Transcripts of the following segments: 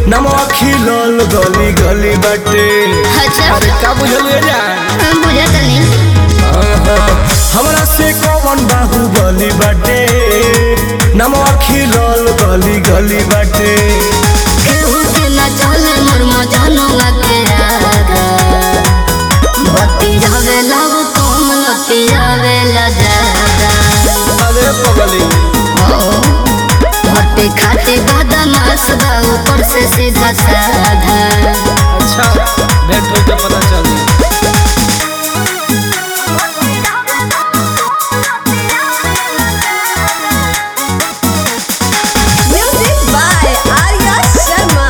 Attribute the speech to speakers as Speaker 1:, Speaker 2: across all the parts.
Speaker 1: नमवा खिलल गली गली बाटे
Speaker 2: अच्छा
Speaker 1: अरे का बुझल ये जान
Speaker 2: बुझा तनी
Speaker 1: हमरा से कौन बाहुबली बाटे नमवा खिलल गली गली बाटे
Speaker 2: केहू के न चले मोर मजनुआ के आगा बत्ती जावे लव कम लती जावे ला ज्यादा
Speaker 1: अरे पगली
Speaker 2: भट्टी खाती बदमाश बा ऊपर से सीधा साधा
Speaker 1: अच्छा भेंट होई तो पता चली
Speaker 3: Music by Arya Sharma.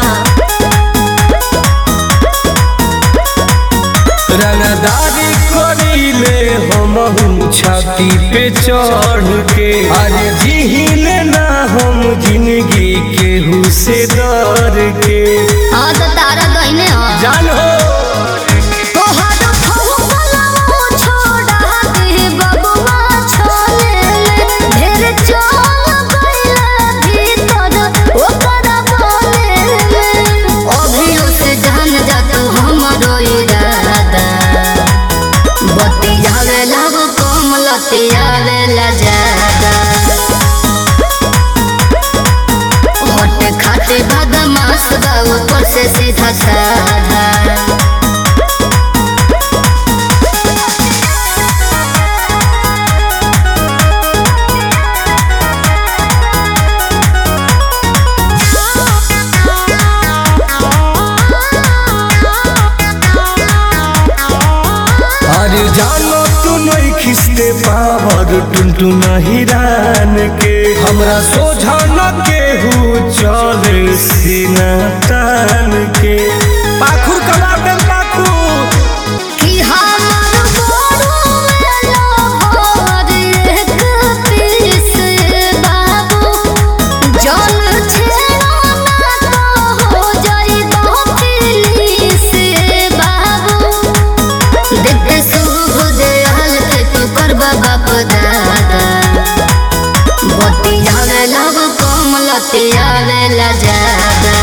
Speaker 1: रंगदारी करीले हम छाती पे चढ़ के अरे जिहिल ना हम जिंदगी केहू से डर के
Speaker 2: हाँ तो तारा दहीने हो
Speaker 1: जान हो
Speaker 2: तोहर फौवाला छोड़ा दे बबुआ छोले ढेर चल गइला भीतर ओकर बोले अभियो से जान जा तू हमरो इरादा बत्ती जावे लब कम लती आवे ला ज्यादा होट खाते बदमाश बा ऊपर से सीधा साधा
Speaker 1: अरे जानो तू नहीं खिसते पावर टुनटु नहीं रान के हमरा सोझा न केहू चले सीना तान के पाखुर कला पे पाखुर
Speaker 2: कि हमर गोरू मेलो भर एक पीस बाबू जन छेड़ा ना तो हो जाई पुलिस बाबू देखते शुभ दयाल के तू कर बाप दादा बत्ती जावे लब कम लती आवे ला ज्यादा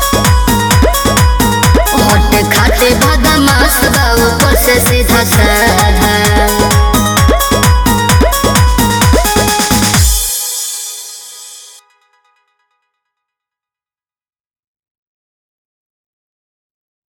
Speaker 2: होट खाते बदमाश बा ऊपर से सीधा साधा